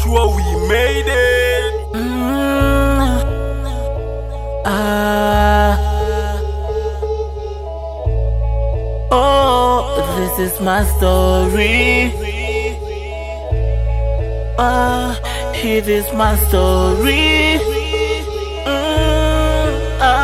sure we made it. Mm. Ah. Oh, this is my story. Ah, it is my story. Mm.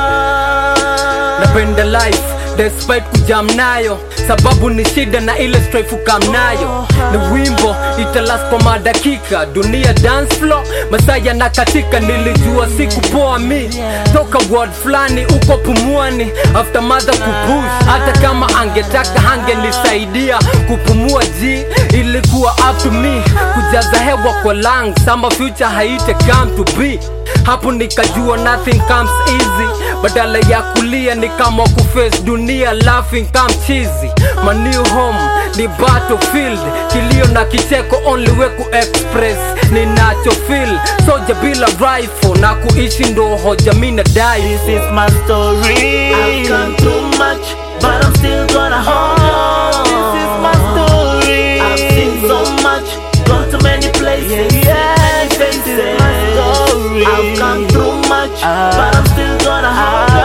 Ah. napenda life despite kujam nayo sababu ni shida na ile strife kam nayo ni wimbo italas kwa madakika dunia dance floor masaa yanakatika nilijua siku poa mi toka word fulani uko pumuani after mother kupush hata kama angetaka hangenisaidia kupumua ji ilikuwa up to me kujaza hewa kwa lungs ama future haite come to be hapo nikajua nothing comes easy badala ya kulia ni kama kuface dunia laughing come cheesy my new home ni battlefield kilio na kicheko only way ku express ninacho feel soja bila rifle na kuishi ndo hoja mina dai This is my story. I've gone through much, but I'm still gonna hold on. This is my story. I've seen so much, gone to many places. Yeah, this is my story. I've gone through much, but I'm still gonna hold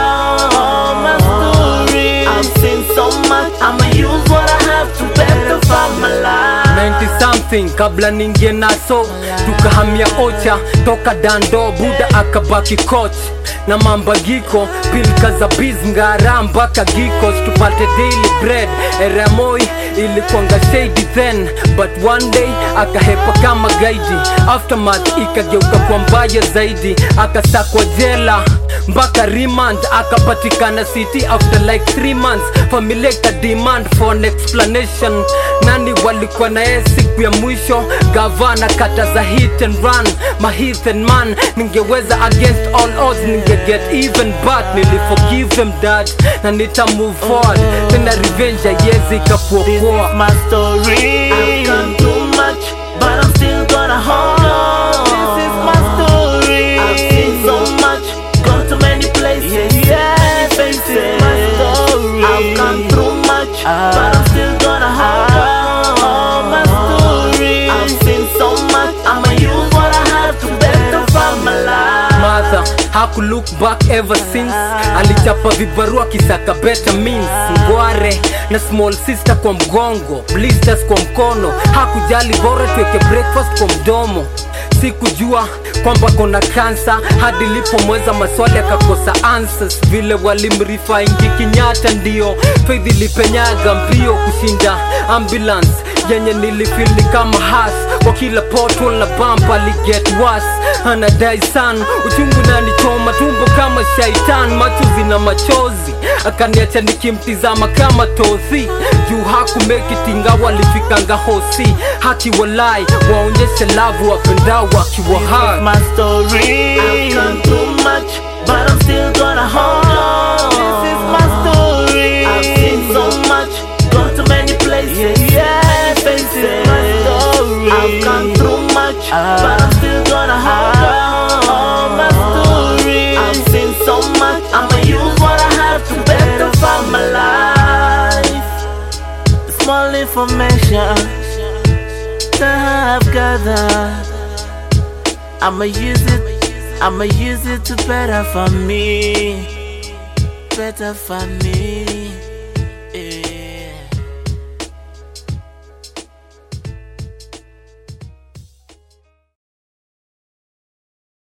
on. My story. I've seen so much, I'ma use what I have to better find my life. 90 something kabla ningie naso tukahamia ocha toka dando buda akabaki coach na mambagiko pilka za biz ngara mpaka gikos tupate daily bread eramoi ilikuanga shady then but one day akahepa kama gaidi aftermath ikageuka kwa mbaya zaidi akasakwa jela mpaka remand akapatikana city after like 3 months familia ika demand for an explanation nani walikuwa na yeye siku ya mwisho gavana kata za hit and run my hit and man ningeweza against all odds ninge get even but niliforgive him dad na nita move forward tena revenge yezi This ikakuokoa is my story. I've gone through much, but I'm still gonna hold on. This is my story. I've seen so much, gone to many places. Yeah, this is my story. I've gone through much, but I'm still gonna hold on. My story. I've seen so much, I'ma use what I have to better find my life. mother haku look back ever since alichapa vibarua kisaka better means ngware na small sister kwa mgongo blisters kwa mkono hakujali bora tuweke breakfast kwa mdomo sikujua kwamba kona kansa hadi lipomweza maswali akakosa answers vile walimrifa ingi kinyata ndio faith ilipenyaga mbio kushinda ambulance yenye nilifili kama has kwa kila portal na bump aliget was anadai san uchungu nanichoma tumbo kama shaitan macho zina machozi akaniacha nikimtizama kama tozi juu hakumekitinga walifikanga hosi haki walai waonyeshe lavu wapendao wakiwa hai my story. I've gone through much, but I'm still gonna hold on. This is my story. I've seen so much, gone to many places. Yeah, this is my story. I've gone through much, but I'm still gonna hold on. My story. I've seen so much, I'ma use what I have to better find my life. Small information that I've gathered. I'ma use it, I'ma use it to better for me, better for me.